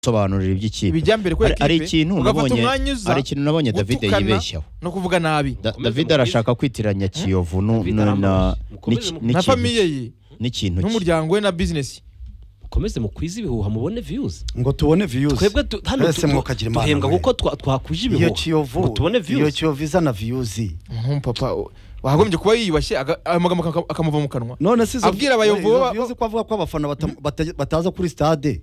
sobanurira iby'ikipe ibijya mbere kuri Hari- hari ekipe, ikintu ugafata nabonye- umwanya uza hari ikintu nabonye David gutukana yibeshyaho no kuvuga nabi Da- Mukomeze David mubwire. arashaka kwitiranya Kiyovu nu- David nu- na- aramubeshya. Mukomeze n'iki- mu- n'ikintu na famiye cye- ye n'ikintu cye. n'umuryango we na bizinesi mukomeze mukwize ibihuha mubone views ngo tubone views twebwe tu- hano Mwese tu- tu- mwokagira imana duhembwa mwe. kuko twa- twakuje iyo ibihuha ngo kiyovu tubone iyo views kiyovu izana views papa o- wakagombye kuba yiyubashye aga- ayo magambo aka- akamuva mu kanwa none si izo- Abwira abayobozi izo ba- views ko avuga ko abafana bata- bata- bataza kuri stade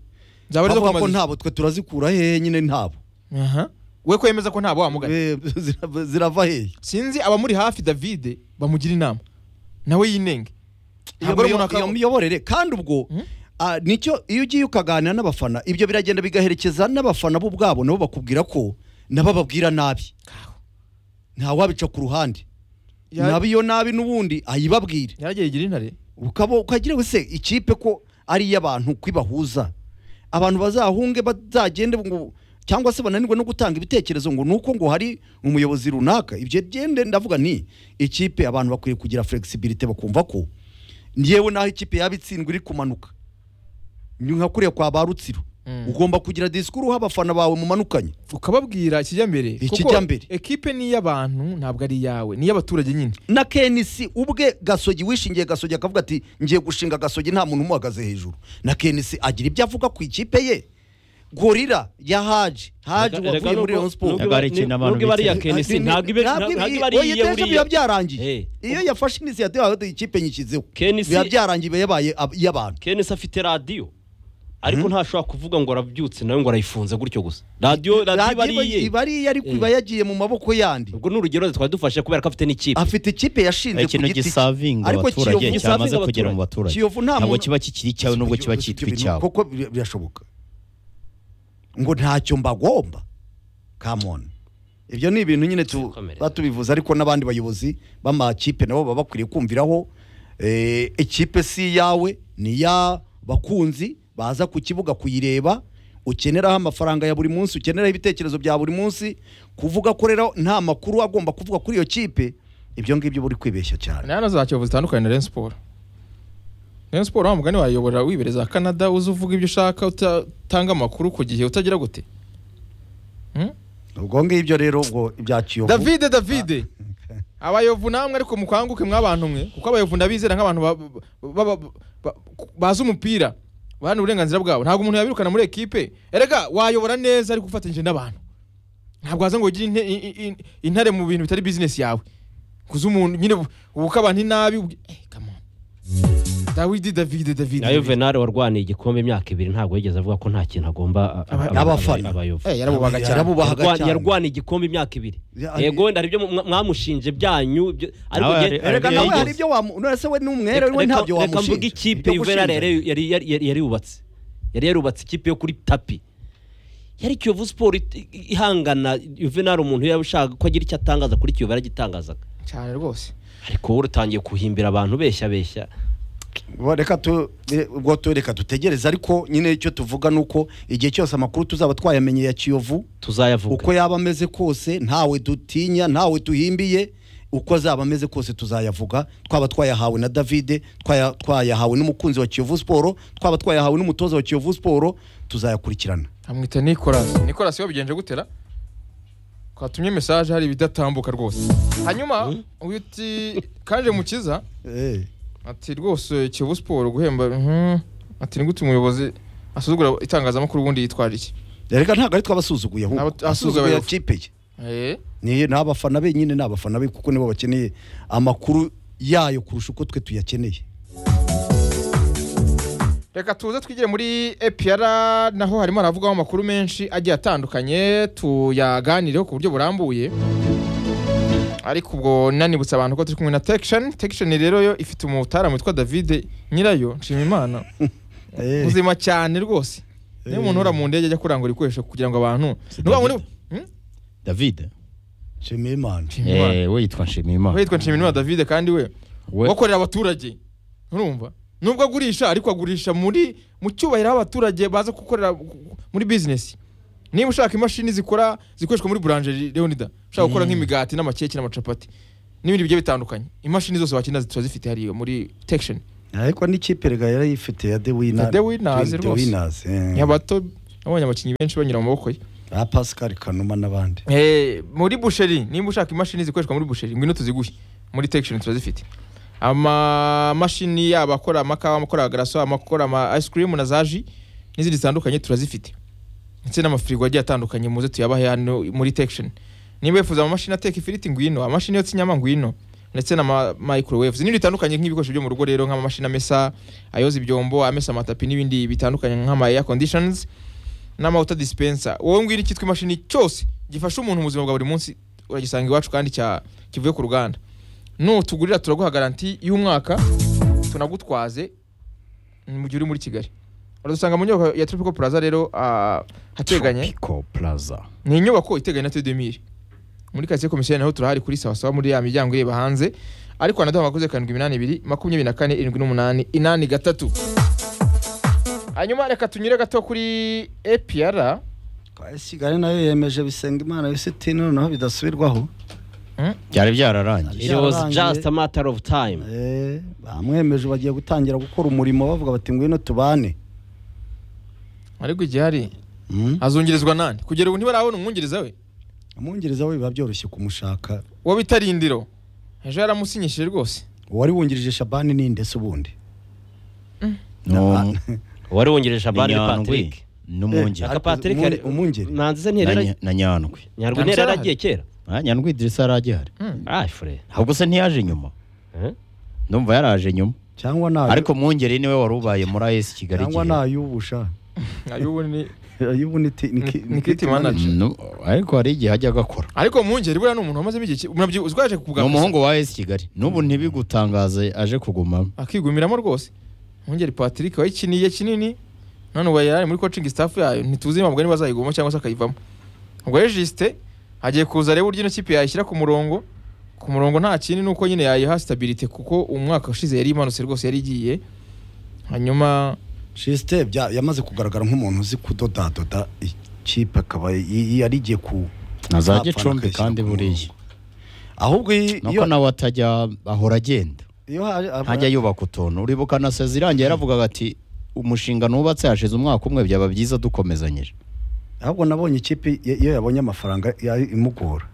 zaba arizo avuga ko kumaza ntabo twe turazikura hehe nyine ntabo Aha. we ko yemeza ko ntabwo wamugana Eh, zirava- zirava hehe sinzi abamuri hafi davide bamugira inama nawe yinenge iyo ntabwo ari miyo- umuntu iyo akaba miyoborere kandi ubwo Hmm? ah, nicyo iyo ugiye ukaganira n'abafana ibyo biragenda bigaherekeza n'abafana bo ubwabo nabo bakubwira ko nabo bababwira nabi ntawabica ku ruhande Ya- nabo iyo nabi n'ubundi ayibabwire yaragiye yigira intare ukaba ukagira wese ikipe ko ari iy'abantu kwibahuza abantu bazahunge bazagende ngo cyangwa se bananirwe no gutanga ibitekerezo ngo nuko ngo hari umuyobozi runaka ibyo gende ndavuga ni ikipe abantu bakwiye kugira flexibility bakumva ko yewe naho ikipe yaba itsindwa iri kumanuka ni nka kuriya kwa ba rutsiro Mm. ugomba kugira disikuru uha abafana bawe mumanukanye ukababwira ikijya mbere kuko Ikijya mbere. ekipe ni iy'abantu ntabwo ari iyawe ni iy'abaturage nyine na kenisi ubwe gasogi wishingiye gasogi akavuga ati ngiye gushinga gasogi nta muntu umuhagaze hejuru na kenisi agira ibyo avuga ku ikipe ye gorira ya haji haji Erega- erega wavuye muri nubwo- Rayon Sports Ntabwo ari ikintu abantu nubwo iba ari iya bifuza. kenisi ntabwo iba ntabwo iba ari oya iya deje biba uriya Eh. byarangiye iyo yafashe inisiyativu yawe ati, ikipe nyishyizeho Kenisi- biba byarangiye iba yabaye ab- iy'abantu kenesi afite radiyo ariko ntashobora kuvuga ngo arabyutse nawe ngo arayifunze gutyo gusa radiyo radiyo iba ari Radiyo iye iba ari iyo ariko Eh. iba yagiye mu maboko yandi ubwo ni urugero twari dufashe kubera ko afite n'ikipe afite ikipe yashinze ku ikintu giti cye gisavinga ariko abaturage kiyovu cyamaze gisavinga kugera mu Kiyovu baturage nta ntabwo muntu- kiba kikiri icyawe nubwo kiba cyitwa icyawe koko bir- birashoboka ngo ntacyo mbagomba kamoni ibyo ni ibintu nyine tu- Komereza. batubivuze ariko n'abandi bayobozi b'amakipe nabo baba bakwiriye kumviraho Eh, ikipe si iyawe ni iya bakunzi baza ku kibuga kuyireba ukeneraho amafaranga ya buri munsi ukeneraho ibitekerezo bya buri munsi kuvuga ko rero nta makuru agomba kuvuga kuri iyo kipe ibyo ngibyo buri kwibeshya cyane nana za kiyovu zitandukanye na Rayon Sport Rayon Sport wa mugani wayobora wibereza Canada uza uvuga ibyo ushaka utatanga amakuru ku gihe utagira gute ubwo ngibyo rero ubwo ibya kiyovu Davide Davide abayovu namwe ariko mukanguke mwabantu mwe kuko abayovu ndabizera nk'abantu ba- ba- ba- ba- bazi umupira baharanira uburenganzira bwabo ntabwo umuntu yabirukana muri ekipe erega wayobora neza ariko ufatanyije n'abantu ntabwo waza ngo ugire inte- i- i- i- intare mu bintu bitari bizinesi yawe kuza umuntu nyine ubukabani nabi ubwi- eh, come on. Dawidi Davide Davide na yuvenali warwaniye igikombe imyaka ibiri ntabwo yigeze avuga ko nta kintu agomba a- a- Aba- abafana. abayovu Eh, yarabubaga cyane Yarabubahaga Yarwa- cyane. yarwaniye igikombe imyaka ibiri Ya- yego wenda hari ibyo mu- mwamushinje byanyu ibyo- ariko Nawe njye- hari- Erega Reka- nawe Yigeze. hari ibyo wamu none we ni umwere reka- we ntabyo reka mvuge wamushinja ikipe Ibyo yuvenali gushinja. yari yari- yari- yari- yari yubatse yari yarubatse ikipe yo kuri tapi yari kiyovu siporo it- ihangana yuvenali umuntu yaba ushaka ko agira icyo atangaza kuri kiyovu yaragitangazaga cyane rwose ariko wowe utangiye guhimbira abantu beshya beshya Bo, reka tu eh, ubwo tu reka dutegereze ariko nyine icyo tuvuga ni uko igihe cyose amakuru tuzaba twayamenye ya kiyovu tuzayavuga uko yaba ameze kose ntawe dutinya ntawe duhimbiye uko azaba ameze kose tuzayavuga twaba twayahawe na davide twaya- twayahawe n'umukunzi wa kiyovu siporo twaba twayahawe n'umutoza wa kiyovu siporo tuzayakurikirana amwita nikolasi nikolasi wabigenje gutera twatumye mesaje hari ibidatambuka rwose hanyuma uyu uti kaje mukiza ati rwose kiyovu siporo guhemba mhm. ati ni gute umuyobozi asuzugura itangazamakuru ubundi yitwaje iki reka ntabwo ari twabasuzuguye Ntabwo ahubwo asuzuguye asuzuguye abayobozi. ikipe ye Eh, ni ni abafana be nyine ni abafana be kuko nibo bakeneye amakuru yayo kurusha uko twe tuyakeneye reka tuze twigire muri APR naho harimo haravugwaho amakuru menshi agiye atandukanye tuyaganireho ku buryo burambuye ariko ubwo nanibutsa abantu ko turi kumwe na Teksheni Teksheni rero yo ifite umutara witwa David nyirayo nshimimana muzima cyane rwose niyo umuntu uhora mu ndege ajya kurangura ibikoresho kugira ngo abantu nuba muri David nshimiye imana eh we yitwa Nshimiyimana witwa nshimimana David kandi we We- wakorera abaturage urumva nubwo agurisha ariko agurisha muri mu cyubahiro aho abaturage baza gukorera muri bizinesi niba ushaka imashini zikora zikoreshwa muri buranje leonida ushaka gukora nk'imigati n'amakeke n'amacapati n'ibindi bigiye bitandukanye imashini zose wakenera ziba zifite hariya muri tekisheni ariko n'ikipe rega yarayifite ya the The Winners rwose. winers nk'abato nabonye abakinnyi benshi banyura mu maboko ye ba pascal kanuma n'abandi Eh, muri busheri nimba ushaka imashini zikoreshwa muri busheri ngwino tuziguhe muri tekishoni turazifite amamashini yaba akora amakawa amakora agaraso amakora ama ice cream na za ji n'izindi zitandukanye turazifite ndetse n'amafirigo agiye atandukanye muze tuyabahe hano muri tekishoni nimba wifuza amamashini ateka ifiriti ngwino amamashini yotsa inyama ngwino ndetse na ma- microwaves n'ibindi bitandukanye nk'ibikoresho byo mu rugo rero nk'amamashini amesa ayoza ibyombo amesa amatapi n'ibindi bitandukanye nk'ama air conditions n'amawuta dispensa wowe ngwino icyitwa imashini cyose gifasha umuntu mu buzima bwa buri munsi uragisanga iwacu kandi cya kivuye ku ruganda nutugurira turaguha garanti y'umwaka tunagutwaze mu gihe uri muri kigali uradusanga mu nyubako ya tropical plaza rero ah, hateganye Tropical Plaza ni inyubako iteganye na tedemire muri karitsiye komisiyoni naho turahari kuri sawasawa muri ya miryango ireba hanze ariko wanaduha amakoze karindwi iminani ibiri makumyabiri na kane irindwi n'umunani inani gatatu hanyuma reka tunyure gato kuri apr kigali nayo yemeje bisenga imana bisitini noneho bidasubirwaho byari byararangiye it was Yararangiye. just a matter of time Eh, bamwemeje bagiye gutangira gukora umurimo bavuga bati ngwino tubane ariko igihari Mm. azungirizwa nani kugera ubu ntibarabona umwungiriza we umwungiriza we biba byoroshye kumushaka uwo bita rindiro ejo yaramusinyishije rwose uwari wungirije shabani ni ndetse ubundi No, wari wungireje shabani ni ni Nyandwi patrick n'umwungeri aka patrick Umu- yari- umwungeri. nanzize na nterera Nya- na nyandwi nyarwa intera yaragiye kera Ah, nyandwi idirisa aragihari ayi fure ahubwo se ntiyaje nyuma ndumva yaraje nyuma cyangwa nayo ariko mwungeri niwe wari ubaye muri as kigali cyangwa igihe. nayubusha ay'ubu ni ayubu ni ti- ni ki- Ni- ni ni kiti kiti manager. manager No, ariko hari igihe ajya agakora ariko umwungeri buriya ni umuntu wamazemo igihe ki- murabyibuka uziko yaje ni kukugaruza umuhungu wa as kigali n'ubu ntibigutangaze aje kugumamo akigumiramo rwose mwungeri patrick wayikiniye kinini none ubu yari ari muri coaching staff yayo ntituzi ntabwo niba azayigumamo cyangwa se akayivamo ubwo rero jisite agiye kuza reba uburyo ino kipe yayishyira ku murongo ku murongo nta kindi ni uko nyine yayiha stabilite kuko umwaka ushize yari imanutse rwose yari igiye hanyuma shiste bya- yamaze kugaragara nk'umuntu uzi kudodadoda ikipe akaba y- yari igiye ku azajya apfana icumbi akayishyira kandi ku buriya murongo. ahubwo iyi- iyo nuko nawe atajya ahora agenda iyo haje aba- ntajya yubaka utuntu uribuka na sezi irangiye yaravugaga ati umushinga nubatse hashize umwaka umwe byaba byiza dukomezanyije ahubwo nabonye ikipe i- iyo yabonye amafaranga ya- imugora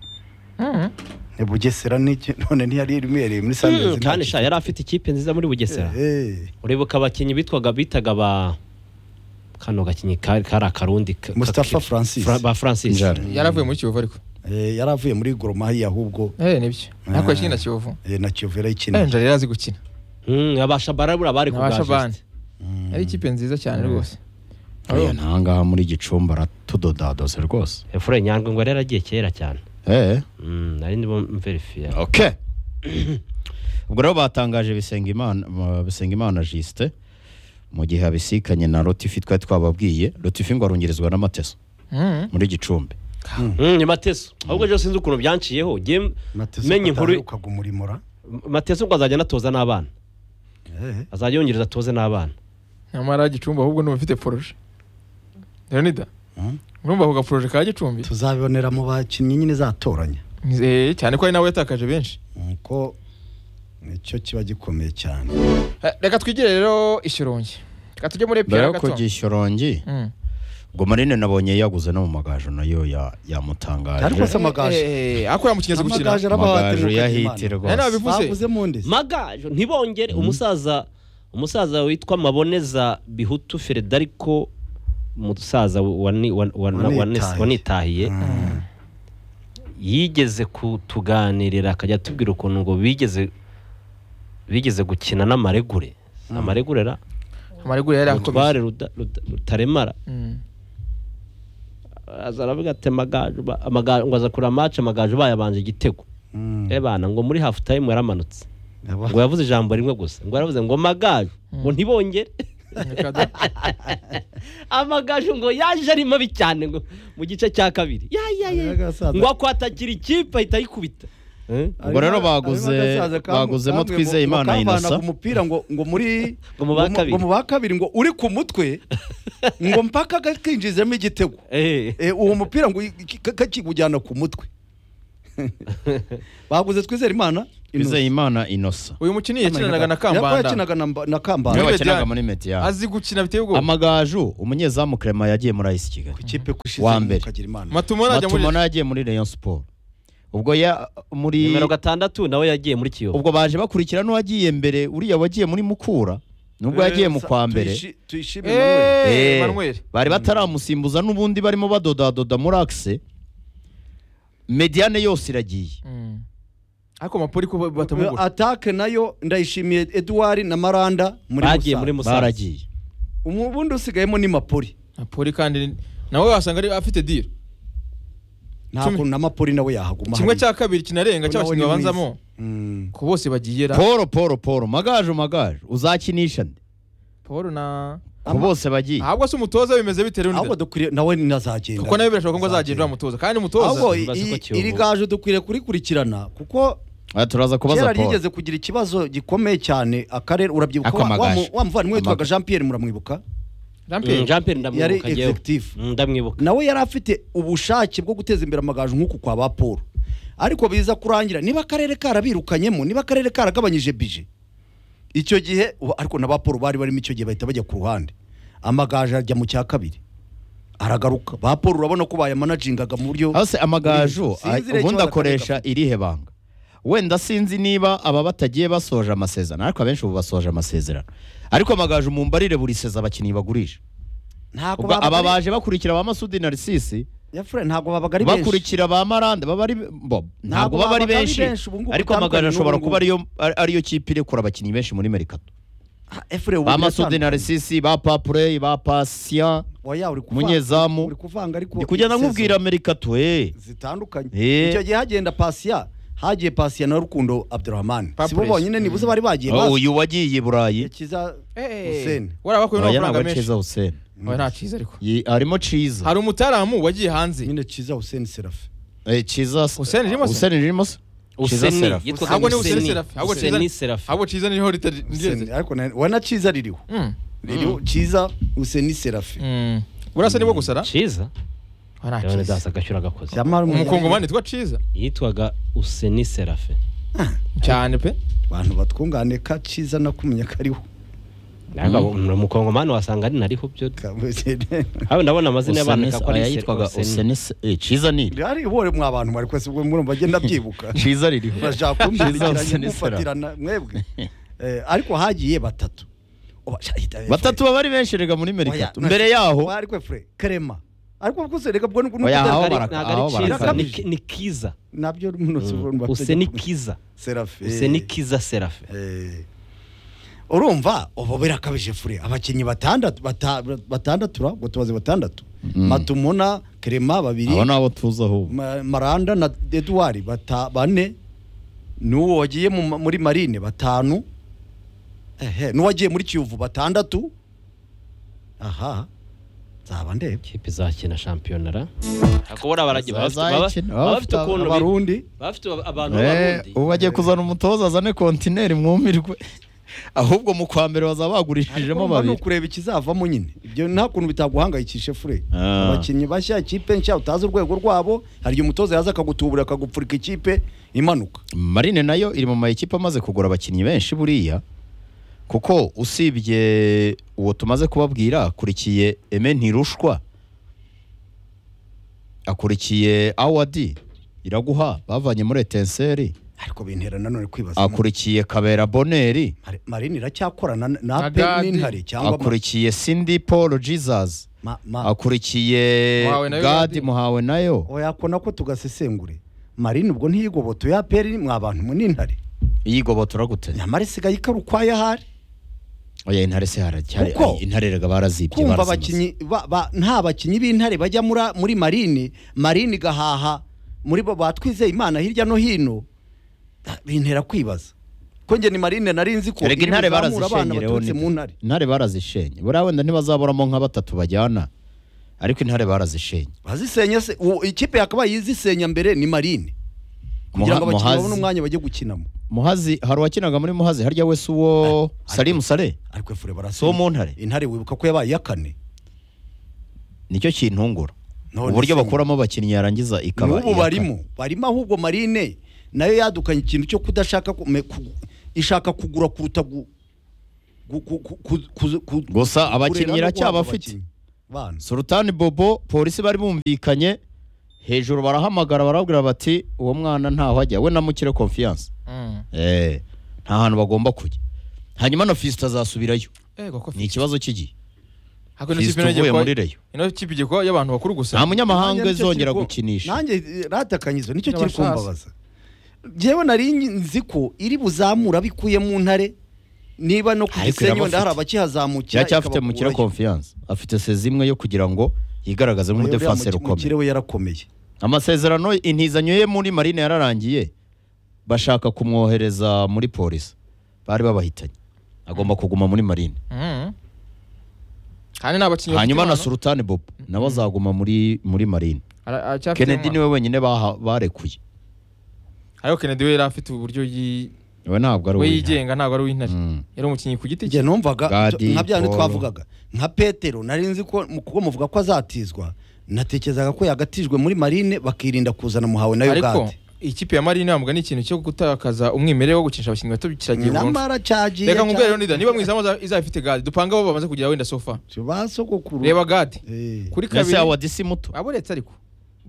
ni bugesera n'iki none ntiyari iremereye muri sandazi kandi sha yari afite ikipe nziza muri bugesera Eh, uribuka abakinnyi bitwaga bitaga ba kano gakinnyi kari kari akarundi ka- Mustafa ka- Francis. Fra- ba francis Njara. yaravuye muri kiyovu ariko eh, yari avuye muri goromahiya ahubwo eh nibyo ariko yakinnye na kiyovu eh, na kiyovu eh yarayikinira njari yari azi gukina Mm, abashabara buriya bari ku bwa abashabandi Justin. yari ikipe nziza cyane rwose ariya ntahangaha muri gicumbi aratudodadose rwose efure nyandwi ngo yari yaragiye kera cyane eh Mm, nari ndimo mverifiya okay ubwo rero batangaje Bisengimana ma- Bisengimana Justin mu gihe abisikanye na Rotifi twari twababwiye Rotifi ngo arungirizwa n'amateso Mhm. muri gicumbi Mm, ni mateso ahubwo ejo sinzi ukuntu byanciyeho njye menye inkuru ukaga umurimura mateso ngo azajya anatoza n'abana Eh, azajya yongereza atoze n'abana nyamara gicumbi ahubwo ni ufite poroje leonida Mhm. urumva ako gaporoje ka gicumbi tuzabibonera mu bakinnyi nyine zatoranya Eh, cyane ko ari nawe yatakaje benshi nuko nicyo kiba gikomeye cyane Eh, reka twigire rero ishyorongi reka tujye muri mbere epiyara yo gato kugishyorongi Mm. ubwo marine nabonye yaguze no mu magajo nayo ya- ariko se yamutangaje amagaje Eh, eh, ako yamukinze gukina amagaje amagajo arabahatirwa yahite Eh, rwose nabivuze. bavuze mu ndese magajo ntibongere umusaza umusaza witwa maboneza bihutu federiko umusaza wani- wan- wan- Wanitahiye. wanes- wanitahiye yigeze kutuganirira akajya atubwira ukuntu ngo bigeze bigeze gukina n'amaregure amaregure ra amaregura yari utware akomeye Ruda- Ruda- rutaremara Mm. aza aravuga ati amagaje ba- amagaje ngo aza kureba amace amagaje bayabanje igitego ebana ngo muri hafu tayimu yaramanutse ngo yavuze ijambo rimwe gusa ngo yaravuze ngo magaje ngo ntibongere Reka da. amagaje ngo yaje ari mabi cyane ngo mu gice cya kabiri ya ya ya ngo akwatakira ikipe ahita ayikubita Eh? ubwo rero baguze baguzemo twizeye imana inasa umupira ngo ngo muri Ngo mu ba kabiri. ngo mu ba kabiri ngo uri ku mutwe ngo mpaka gakinjizemo igitego Eh. Eh, uwo mupira ngo i- ki- ka- kakikujyana ku mutwe baguze twizere imana twizeyimana inosa uyu mukinnyi yakinanaga na Yakora kambanda yakinaga na Mba- na niwe kambanda Niwe wakinaga Diane. muri metiyani azi gukina biteye ubwoba amagaju umunyezamu clement yagiye muri ayisi kigali ikipe kushize Wa mbere. ukagira imana matumo najya muri matumona yagiye muri rayon siporo ubwo ya muri nimero gatandatu nawe yagiye muri kiyovu ubwo baje bakurikira n'uwagiye mbere uriya wagiye muri mukura nubwo yagiye mu kwa mbere Tuyishi- tuyishime Emmanuel. Eh, eee manuel bari bataramusimbuza n'ubundi barimo badodadoda muri akise mediyane yose iragiye ariko mapoli ko batamugura atake nayo ndayishimiye edouard na maranda muri bagiye muri Musanze. musanze baragiye Umu- ubundi usigayemo ni mapoli mapoli kandi ni- nawe wasanga ari afite diro nta Kimwe- kuntu na mapoli nawe yahaguma kimwe cya hariya. kabiri kinarenga Nawe ni cy'abakinnyi babanzamo mwiza. Mm. ku bose bagiye ra polo polo polo magaju magaju uzakinisha nde paul na ku bose bagiye ahubwo se umutoza bimeze bitewe ahubwo n'inda dukwiriye nawe nazagenda kuko nawe birashoboka ko azagenda umutoza kandi ahubwo umutoza Tubaze iyi- ko Kiyovu- iri gaje dukwiriye kurikurikirana kuko Aha turaza kubaza kera polo ryigeze kugira ikibazo gikomeye cyane akarere urabyibuka Ako wa- wa mu- Amagaju. wa muvandimwe witwaga Amagaju. jean pierre muramwibuka jean Mm, pierre jean pierre yari ndamwibuka njyewe executive Mm, ndamwibuka nawe yari afite ubushake bwo guteza imbere amagaju nk'uku kwa ba paul ariko biza kurangira niba akarere karabirukanyemo niba akarere karagabanyije bije icyo gihe ubu- ariko na ba paul bari barimo icyo gihe bahita bajya ku ruhande amagaju ajya mu cya kabiri aragaruka ba paul urabona ko bayamanagingaga mu buryo hose amagaju Sinzi ay- rero ubundi ikibazo akoresha akareka. irihe banga wenda sinzi niba aba batagiye basoje amasezerano ariko abenshi ubu basoje amasezerano ariko amagaju mumbarire buri seza abakinnyi bagurisha ntabwo ubwo aba babaga ari- baje bakurikira ba masudi na risisi Ya Fred, ntabwo babaga ari benshi bakurikira ba marande baba ari bo ntabwo babaga baba ari ari benshi benshi, ubu ngubu ariko amagaju bitandukanye ashobora n'ubu kuba ariyo ari- ariyo kipe irekura abakinnyi benshi muri merikato Ha, Efure, ubu ba masudi na biratandukanye. risisi ba papurey ba pasiya Oya, uri kuvanga- umunyezamu. uri kuvanga ariko ndi kugenda sezo nkubwira merikato eh zitandukanye Eh. icyo gihe hagenda pasiya hagiye pasiya na rukundo abdurahman Papres. sibo bonyine nibuze bari bagiye Oh, bazi uyu wagiye i burayi kiza eee Hussein. warabakuye oya ntabwo n'amafaranga menshi akiza huseni Oya, nta cyiza ariko Ye- harimo Ciza hari umutaramu wagiye hanze nyine kiza hussein serafe Eh, Ciza s- Hussein Rimos? Hussein Rimos? Ciza useni Seraph. yitwaga ahubwo ni useni useni serafi ahubwo useni cyiza serafi ahubwo cyiza niho ritari Hussein, ariko na- wana kiza ririho Mm. ririho kiza hussein serafe Mm. burasa nibo gusa ra cyiza Oya, nta ndabona cyiza dasa agashyura agakoze Jamal Munyana- umukongomani witwa cyiza yitwaga useni serafe cyane pe abantu batwungane ka kiza nakumenya ko ariho umukongomani wasanga ari nariho byo haba ndabona amazina y'abantu Useni- ko oya, ari yitwaga useni Useni se- eh, Ciza ni iri. ari ihore mwa bantu mwari kwese ubwo murumva agenda abyibuka Ciza ririho. bashaka Ciza kumbirikiranya Hussein Seraph. mufatirana mwebwe Eh, ariko hagiye batatu Oba- batatu baba ari benshi rega muri merikato mbere yaho Oya, ariko Efure, karema ariko kuko sereka bwo nuko Oya, aho nuko- bara- ntabwo ari aho cyiza barakabije. ni- ni kiza nabyo munsi urumva useni kiza serafe useni kiza serafe Eh. urumva ubu birakabije fure abakinnyi batandatu bata- batandatu ra ngo tubaze batandatu matumona kerema babiri aba ni abo tuzi ahubwo Ma- maranda na eduard bata bane n'uwo wagiye mu ma- muri marine batanu ehe n'uwagiye muri kiyovu batandatu aha nzaba ndeba kipe izakina shampiyona ra kubona baragiye baba bafite- Bazayikina, baba bafite bafite ukuntu bi- abarundi baba bafite abantu Eh, b'abarundi ubu bagiye kuzana umutoza azane kontineri mwumirwe ahubwo mu kwa mbere bazaba bagurishijemo Urumva ni babiri ukureba ikizavamo nyine ibyo nta kuntu bitaguhangayikishe fure Ah. abakinnyi bashya ikipe nshya utazi urwego rwabo hari igihe umutoza yaza akagutubura akagupfurika ikipe imanuka marine nayo iri mu mayikipe amaze kugura abakinnyi benshi buriya kuko usibye uwo tumaze kubabwira akurikiye eme ntirushwa akurikiye awadi iraguha bavanye muri etenseri ariko bintera nanone kwibaza akurikiye kabera boneri Mari- marine iracyakorana na- na Na pe Gadi. n'intare cyangwa ma- akurikiye cindy paul jesus ma- ma- akurikiye Muhawe nayo gadi Gadi. muhawe nayo oya ko nako tugasesengure marine ubwo ntiyigoboto ya peri mwa bantu mu n'intare iyigobotora gute nyamara isigaye ikaba ukwayo ahari oya intare se haracyari Kuko- intare rega barazibye kumva barazimasa. abakinnyi ba- ba- nta bakinnyi b'intare bajya muri- muri marine marine igahaha muri bo batwizeye imana hirya no hino Ah, bintera kwibaza ko njye ni marine nari nzi ko erega intare bazamura abana barazishenye rero baturutse mu ntare intare barazishenye buriya wenda ntibazaburamo nka batatu bajyana ariko intare barazishenye bazisenya se uwo- ikipe yakabaye izisenya mbere ni marine kugira ngo Muha- abakinnyi babone Muhazi- umwanya bajye gukinamo muhazi hari uwakinaga muri muhazi harya wese uwo salimu sale ariko si efure uwo barasenya mu ntare intare wibuka ko yabaye iya kane nicyo kintungura None uburyo se- bakuramo abakinnyi yarangiza ikaba n'ubu iya barimo barimo ahubwo marine nayo yadukanye ikintu cyo kudashaka ku- me- ku- ishaka kugura kuruta gu- gu- ku- ku- ku- ku- ku- Gusa kurera abakinnyi no iracyaba guhabwa afite. abakinnyi. Bana. sultani bobo polisi bari bumvikanye hejuru barahamagara barabwira bati uwo mwana ntaho ajya we na mukire confiance Mm. Eh, nta hantu bagomba kujya hanyuma na fisito azasubirayo Ego ko ni ikibazo cy'igihe Hako Fiston uvuye muri Rayon. Ino kipe igiye kuba y'abantu bakuru gusa. nta munyamahanga Nanjye nicyo izongera kiri ku- gukinisha nanjye eh, ratakanyizo nicyo kiri N'abashaza. kumbabaza njyewe nari nzi ko iri buzamura bikuye mu ntare niba no ku Ariko gisenyi wenda hari irabafite. abakihazamukira iracyafite mukire ikabakurayo. confiance afite sezi imwe yo kugira ngo yigaragaze nk'umudefanseri Uriya ukomeye mukire we yarakomeye amasezerano intizanyo ye muri marine yararangiye bashaka kumwohereza muri polisi bari babahitanye agomba kuguma muri marine Mm. Kandi n'abakinnyi hanyuma na bafite impano. sultani bobo nawe azaguma muri muri marine Ara- aracyafite kennedy impano. niwe wenyine baha- barekuye Ariko Kennedy we yari afite uburyo yi we ntabwo ari we uw'intare yigenga ntabwo ari uw'intare. Mm. Yari umukinnyi ku giti cye. njye numvaga Gadi, nka bya bindi Paul. twavugaga nka petero nari nzi ko mu kuba muvuga ko azatizwa natekerezaga ko yagatijwe muri marine bakirinda kuzana muhawe na Ariko ugande ikipe ya Marine ntabwo ni ikintu cyo gutakaza umwimerere wo gukinisha abakinnyi bato kiragiye burundu. nyamara cyagiye Reka nkubwire rero Nida, niba mwizamu aza- izaba ifite gadi dupanga abo bamaze kugira wenda sofa. basogokuru Reba gadi. Kuri ese kabiri. yawa disi muto abo uretse ariko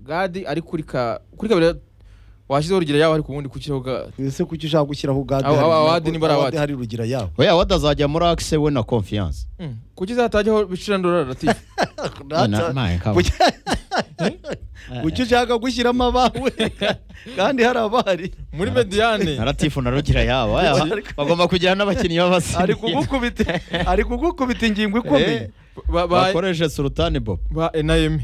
gadi ari kuri ka kuri kabiri washyizeho urugero yawe ariko ubundi kukiriho gadi ese kuki ushaka gushyiraho ugande Abo- hari- abo- awadi niba ari awadi. hari rugira yawe we yawa adazajya muri akise we na confiance Mm. kuki zatajyaho bicirandora latifu Na- na- ka- Kuki- kuki ushaka gushyiramo abawe kandi hari abahari muri mediyane na latifu na rugira yabo aya, bagomba kugira n'abakinnyi ari b'abasiriya kugukubita ari kugukubita ingingo ikomeye Eh, bakoreshe sultani bobo ba enayemi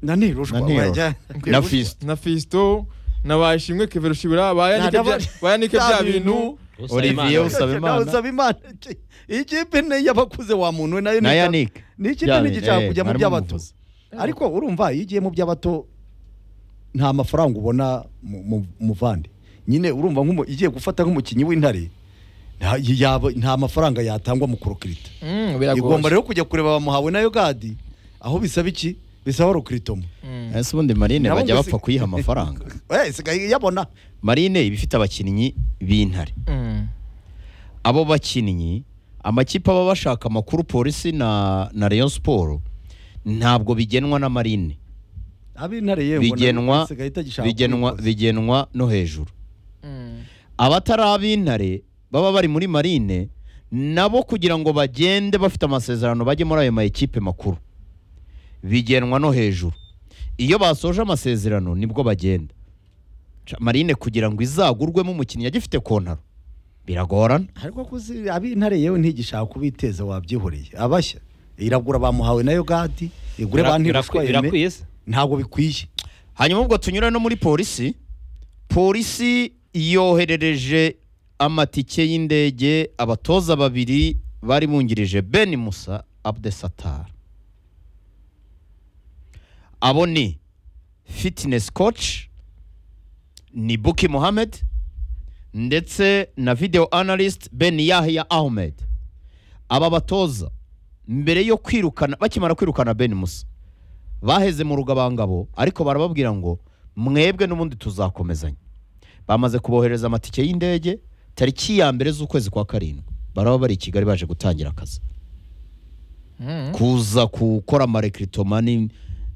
na nirushwa Na Niro. wajya- na fisito na fisto na bashimwe keverushibura ba yanike Nada- bya- ba yanike bya bintu Olivier Usabimana. usaba imana ikipe ni y'abakuze wa muntu we nayo na ni- yanike ni ikipe Byabiri, ntigishaka eh, kujya mu barimo by'abato umuvuzi. ariko urumva iyo ugiye mu by'abato nta mafaranga ubona mu- mu- muvandi nyine urumva nk'umu- igiye gufata nk'umukinnyi w'intare nta- yaba- nta mafaranga yatangwa mu kurokirita Mm, biragoye. igomba rero kujya kureba bamuhawe na yogadi aho bisaba iki bisaba rokiritomo Mm. ese ubundi marine Nabo bajya gusi- bapfa kuyiha amafaranga isigaye yabona marine iba ifite abakinnyi b'intare Mm. abo bakinnyi amakipe aba bashaka amakuru polisi na na rayon siporo ntabwo bigenwa na marine ab'intare yewe mbona bigenwa isigaye itagishaka bigenwa kubikoza. bigenwa no hejuru Mm. abatari ab'intare baba bari muri marine nabo kugira ngo bagende bafite amasezerano bajye muri ayo ma ekipe makuru bigenwa no hejuru iyo basoje amasezerano nibwo bagenda Ca- marine kugira ngo izagurwemo umukinnyi agifite kontaro biragorana ariko kuzi ab'intare yewe ntigishaka kubiteza wabyihoreye abashya iragura bamuhawe na yogadi igure ba ntirushwa yeme irakwiye se ntabwo bikwiye hanyuma ubwo tunyura no muri polisi polisi yoherereje amatike y'indege abatoza babiri bari bungirije ben musa abdesatar abo ni fitness coach ni buki mohamed ndetse na video analyst ben yahya ahmed aba batoza mbere yo kwirukana bakimara kwirukana ben musa baheze mu rugabangabo ariko barababwira ngo mwebwe n'ubundi tuzakomezanya bamaze kubohereza amatike y'indege tariki ya mbere z'ukwezi kwa karindwi baraba bari i kigali baje gutangira akazi Mm. kuza gukora amarekiritomani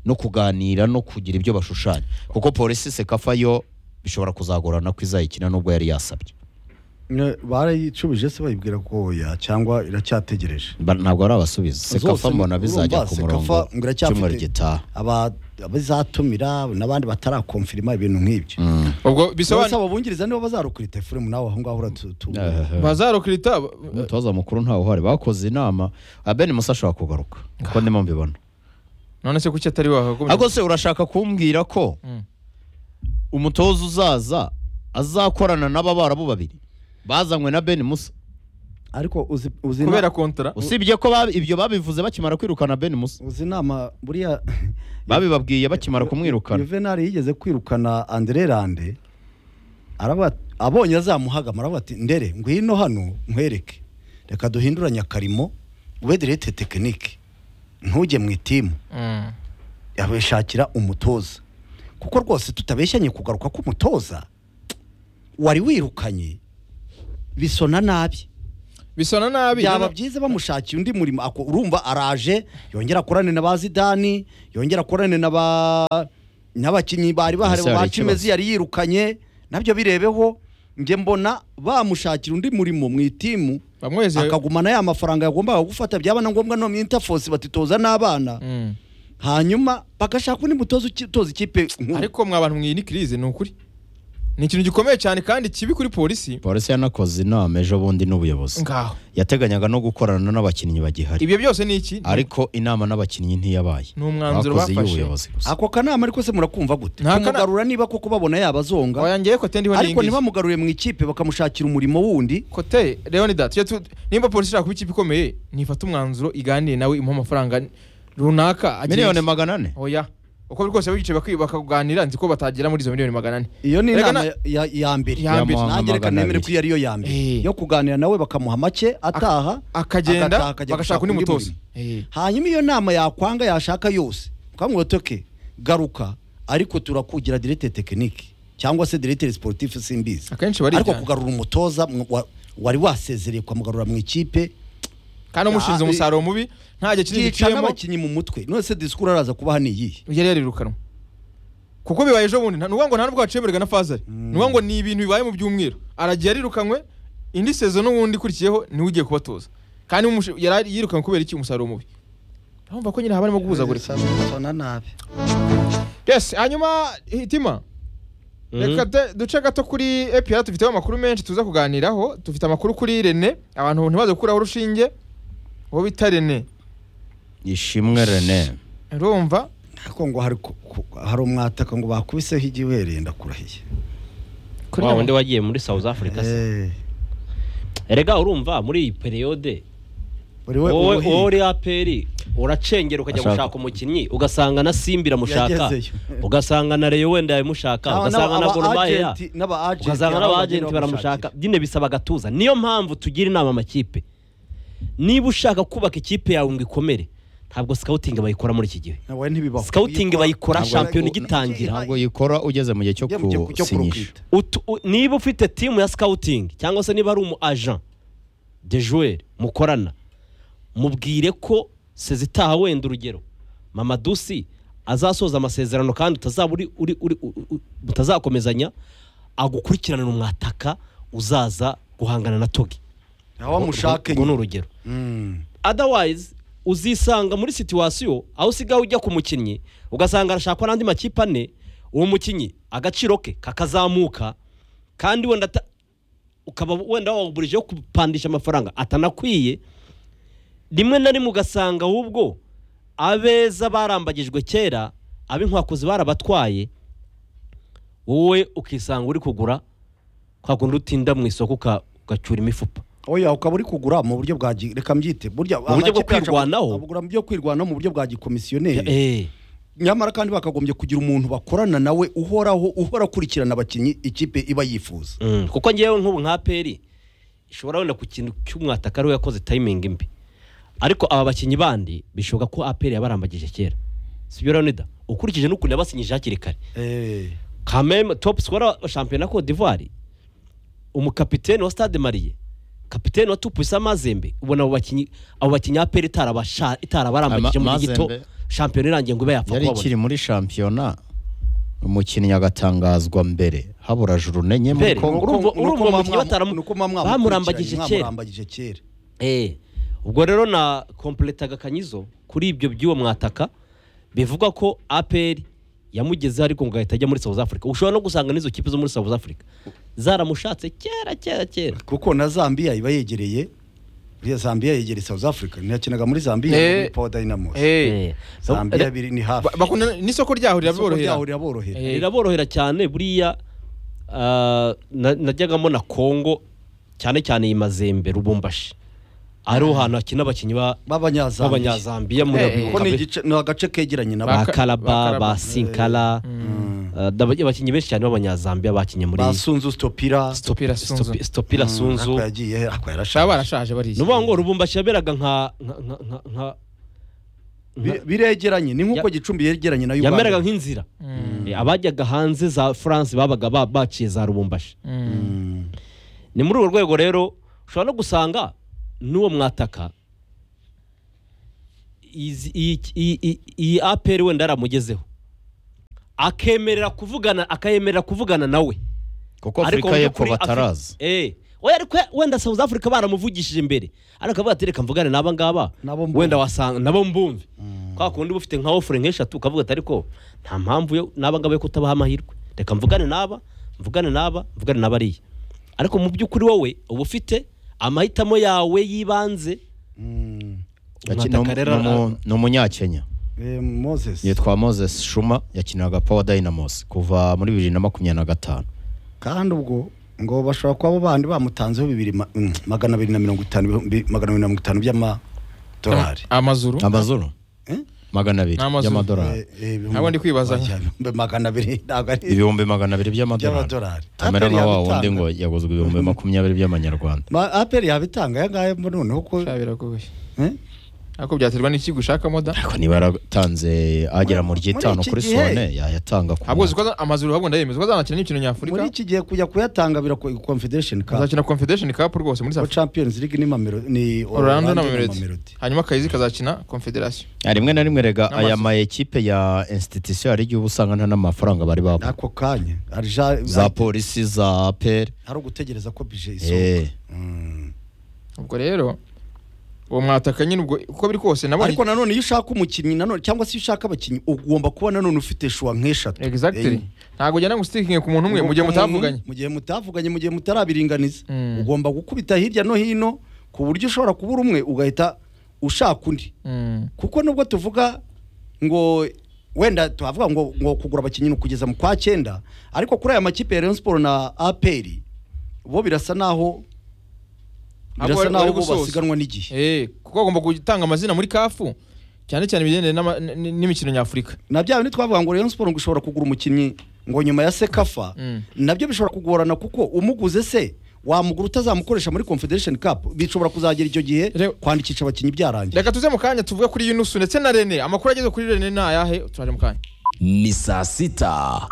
no kuganira no kugira ibyo bashushanya kuko polisi sekafa yo bishobora kuzagorana ko izayikina nubwo yari yasabye Ne- barayicubije se bayibwira ko ya cyangwa iracyategereje Ba- ntabwo ari abasubiza sekafa Zose mbona bizajya urumva ku Sekafa murongo ngo iracyafite- cyumweru gitaha Aba- abazatumira n'abandi batarakomfirima ibintu nk'ibyo Mm. ubwo Bose bisobanura abo bungiriza nibo bazarukirita efuremu nawe aho ngaho uratutu Eh, bazarokirita umutoza mukuru ntawe uhari bakoze inama abeni musa ashobora kugaruka kuko ndimo mbibona none se kuki atari wahakomeje ariko se urashaka kumbwira ko Mm. umutoza uzaza azakorana n'ababarabu babiri bazanywe na ben musa ariko uzi uzi na- kubera kontara usibye ko ba- ibyo babivuze bakimara kwirukana ben musa uzi inama buriya babibabwiye bakimara kumwirukana Juvenal yigeze kwirukana Andre Rande araba abonye azamuhagama aravuga ati ndere ngwino hano nkwereke reka duhinduranye akarimo wedirete tekinike ntujye mu itimu Mm. yabishakira umutoza kuko rwose tutabeshyanye kugaruka k'umutoza wari wirukanye bisona nabi bisona nabi byaba nyine- byiza bamushakiye undi murimo ako- urumva araje yongera akorane na ba zidani yongera akorane na ba n'abakinnyi bari bahari Ese hari ba ikibazo. cimezi yari yirukanye nabyo birebeho njye mbona bamushakira undi murimo mu itimu bamweze akagumana ya mafaranga yagombaga gufata byaba na ngombwa no mu interforce batitoza n'abana Mm. hanyuma bagashaka undi mutoza uki- utoza ikipe nkuru. ariko mwa bantu mwiyi ni crise ni ukuri ni ikintu gikomeye cyane kandi kibi kuri polisi polisi yanakoze inama ejo bundi n'ubuyobozi ngaho yateganyaga no gukorana n'abakinnyi bagihari ibyo byose ni iki ariko inama n'abakinnyi ntiyabaye Ni umwanzuro bafashe. y'ubuyobozi gusa ako kanama ariko se murakumva gute Nta kana- kumugarura niba koko babona yabazonga wayangiye ko tendiho ariko ntibamugarure mu ikipe bakamushakira umurimo wundi kote leonidas tujye tu- nimba polisi ishaka kuba ikipe ikomeye nifate umwanzuro iganire nawe imuhe amafaranga runaka agenye. miliyoni magana ane oya uko biri kose bicaye bakwi- bakaganira nzi ko batagera muri izo miliyoni magana ane iyo ni Erega inama na- ya- ya mbere Ya mbere. Yamuha nanjye reka magana nemere abiri. ko iyo ariyo ya mbere Eh. yo kuganira nawe bakamuha make ataha agataha akagenda akajya bagashaka undi mutoza murimo. Eh. hanyuma iyo nama yakwanga yashaka yose ukamubwira uti "Okay, garuka ariko turakugira directeur technique cyangwa se directeur sportif simbizi akenshi ariko barijyana kugarura umutoza mw- wa- wari wasezereye kwamugarura mu ikipe kandi umushinze Ya, eh, umusaruro mubi nta gihe kinini yica giciyemo n'abakinnyi mu mutwe none se disikuru araza kubaha niyihe yari yarirukanwa kuko bibaye ejo bundi nta- ni ukuvuga ngo nta nubwo hacemererwa na fazari ni ukuvuga ngo ni ibintu bibaye mu byumweru aragiye yarirukanywe indi sezo n'ubundi ikurikiyeho niwe ugiye kubatoza kandi umushe- yari yirukanywe kubera iki umusaruro mubi urumva ko nyine haba harimo guhuzagurika sona nabi yes hanyuma hitima reka de- duce gato kuri epr dufiteho amakuru menshi tuza kuganiraho dufite amakuru kuri rene abantu ntibaze gukuraho urushinge uwo bita rene ishimwe rene urumva ariko ngo hari ku- ku- hari umwataka ngo bakubiseho igiwere ndakurahiye kuri wa Rene. wundi wagiye muri south africa se Eh, erega urumva muri iyi periyode uri we wowe uruhiye. wowe uri aperi uracengera ukajya Ashaka. gushaka umukinnyi ugasanga na simbi iramushaka Yagezeyo. ugasanga na reyo wenda yabimushaka Aba- ugasanga na aba- goromayeya agenti- n'aba agenti ugasanga baba n'abagenti bagenda baramushaka bamushakira. nyine bisaba agatuza niyo mpamvu tugira inama amakipe niba ushaka kubaka ikipe yawe ngo ikomere ntabwo sikawutingi bayikora muri iki gihe nawe ntibibaho sikawutingi bayikora Ntabwo- shampiyona ntabwo- igitangira ntabwo yikora ugeze mu gihe cyo Njye mu gihe- cyo gusinyisha kurukwita. Utu- u- niba ufite timu ya sikawutingi cyangwa se niba ari umu ajan de joueur mukorana mubwire ko sezitaha wenda urugero mamadusi azasoza amasezerano kandi utazaba uri, uri, uri, u- u- mutazakomezanya agukurikiranira umwataka uzaza guhangana na togi nawe amushake ubwo ni nyine. urugero Mm. otherwise uzisanga muri situwasiyo aho usigaye ujya ku mukinnyi ugasanga arashakwa n'andi makipe ane uwo mukinnyi agaciro ke kakazamuka kandi wenda ata- ukaba wenda wawugurijeho kupandisha amafaranga atanakwiye rimwe na rimwe ugasanga ahubwo abeza barambagijwe kera ab'inkwakuzi barabatwaye wowe ukisanga uri kugura kwa kundi utinda mu isoko uka- ugacyura imifupa oya ukaba uri kugura mu buryo bwa gi- reka mbyite burya Mu buryo bwo amakipe yacu kwirwanaho? agura mu buryo kwirwanaho mu buryo bwa gikomisiyoneri Eh. nyamara kandi bakagombye kugira umuntu bakorana nawe uhoraho uhora akurikirana abakinnyi ikipe iba yifuza Mm, kuko ngewe nk'ubu nka peri ishobora wenda ku kintu cy'umwataka ariwe yakoze tayimingi imbi ariko aba bakinnyi bandi bishoboka ko aperi yabarambagije kera sibyo leonida ukurikije n'ukuntu yabasinyije hakiri kare Eh, kameme top scorer wa shampiyona ya Cote d'Ivoire umukapiteni wa Stade Marie kapiteni wa Tupisa Mazembe ubona abo bakinnyi abo bakinnyi aperi itarabasha itarabarambagije Ama- muri gito Mazembe. shampiyona irangiye ngo ibe yapfa yari kubabona ikiri muri shampiyona umukinnyi agatangazwa mbere habura juru nenye muri Mbere. kongo Urumva- Nuko- nuko urumva mwa- umukinnyi bataramu- nuko mwa mwamukurikiranye, bamurambagije kera. mwamurambagije kera Eh, ubwo rero na kompleta gakanyizo kuri ibyo by'uwo mwataka bivugwa ko APR yamugezeho ariko ngo ahita ajya muri South Africa ushobora no gusanga n'izo kipe zo muri South Africa zaramushatse kera kera kera kuko na Zambia iba yegereye buriya Zambia yegereye South Africa ntiyakinaga muri Zambia Eh. muri Power Dynamos Eh. Eh, Zambia biri ni hafi Ba- bakundana- n'isoko ryaho Isoko riraborohera ryaho riraborohera Eh. riraborohera cyane buriya ah, na- najyagamo na Congo cyane cyane iyi Mazembe Lubumbashi ariho hantu hakina abakinnyi ba- b'abanyazambiya b'abanyazambiya muri Eh, eh. kuko ni Kabe- igice ni agace kegeranye na ba Baka- Karaba ba Bakaraba. Sinkala ah, n'aba- abakinnyi benshi cyane b'abanyazambiya bakinnye muri basunzu stopira Stopira Sunzu. Stopi- Stopira Ako Sunzu yagiye ako shaba yarashaje barashaje bariye ni ukuvuga ngo rubumbashi yaberaga nka nka- nka- nka- nka- Bi- biregeranye ni nk'uko Ya- gicumbi yegeranye na Uganda yameraga nk'inzira abajyaga hanze za france babaga ba- baciye za rubumbashi ni muri urwo rwego rero ushobora no gusanga n'uwo mwataka izi- iyi- iyi- iyi- iyi aperi wenda yaramugezeho akemerera kuvugana akayemerera kuvugana nawe kuko afurika mu y'epfo by'ukuri Afri- batarazi Eh. oya ariko wenda South Africa baramuvugishije imbere ariko avuga ati reka mvugane n'aba ngaba Nabo mbumve. wenda wasanga nabo mbumve kwa kundi uba ufite nka ofure nk'eshatu ukavuga ati ariko nta mpamvu yo n'aba ngaba yo kutabaha amahirwe reka mvugane n'aba mvugane n'aba mvugane n'abariya ariko mu by'ukuri wowe uba ufite amahitamo yawe y'ibanze Yaki- Umwataka ni rero umu- ni umu- ni umunyakenya Eh, moses yitwa moses shuma yakinaga power dynamos kuva muri bibiri na makumyabiri na gatanu kandi ubwo ngo bashobora kuba abo bandi bamutanzeho bibiri ma- mm, magana abiri na mirongo itanu bi- magana abiri na mirongo itanu by'amadolari amazuru amazuru Eh? magana abiri Ni amazuru. y'amadolari Eh, eh, bihumbi- Ntabwo ndi kwibaza. Bihumbi magana abiri ntabwo ari ibihumbi magana abiri by'amadolari By'amadolari. tamera Aperi nka wa yabitanga. wundi ngo yaguzwe ibihumbi makumyabiri by'amanyarwanda Ma- aperi yabitanga aya ngaya mbo noneho ko Sha, biragoye Eh? ariko byaterwa n'ikigo ushakamo da ariko niba yaratanze agera mu Muri- ry'itanu muri iki kuri gihe- sone yayatanga ku ahubwo uzi mwaka. ko aza- amazuru ahubwo ndayemeza ko azanakina n'imikino nyafurika muri iki gihe kujya kuyatanga biragoye confederation cup azakina confederation cup rwose muri ko South champions league ni mamero ni Orlando na Mamelodi. Mamelodi hanyuma Kayizi kazakina confederation Ah, rimwe na rimwe rega aya N'amazuru. ma ekipe ya institution hari igihe uba usanga nta n'amafaranga bari babu ako kanya arija za polisi za aperi ari ugutegereza ko bije isohoka Eh, Mm. ubwo rero uwo mwataka nyine ubwo uko biri kose nabonye ariko nanone iyo ushaka umukinnyi nanone cyangwa se iyo ushaka abakinnyi ugomba kuba nanone ufite shuwa nk'eshatu exactly ntabwo ujyana ngo ustikinge ku muntu umwe mu gihe mutavuganye mu gihe mutavuganye mu gihe mutarabiringaniza Mm. ugomba gukubita hirya no hino ku buryo ushobora kubura umwe ugahita ushaka undi Mm. kuko nubwo tuvuga ngo wenda tuhavuga ngo, ngo kugura abakinnyi ni ukugeza mu kwa cyenda ariko kuri aya makipe ya Rayon Sport na APR bo birasa naho Abo birasa bari- naho bari bo gusoza. basiganwa n'igihe Eh, kuko agomba gutanga amazina muri kafu cyane cyane ibigendanye n'ama- n- n- n'imikino nyafurika na bya bindi twavuga ngo Rayon Sport ngo ishobora kugura umukinnyi ngo nyuma ya Sekafa Mm. nabyo bishobora kugorana kuko umuguze se wamugura utazamukoresha muri Confederation Cup bishobora kuzagera icyo gihe Rero- kwandikisha abakinnyi byarangiye reka tuze mu kanya tuvuge kuri yunusu ndetse na rene amakuru ageze kuri rene ni ayahe turaje mu kanya ni saa sita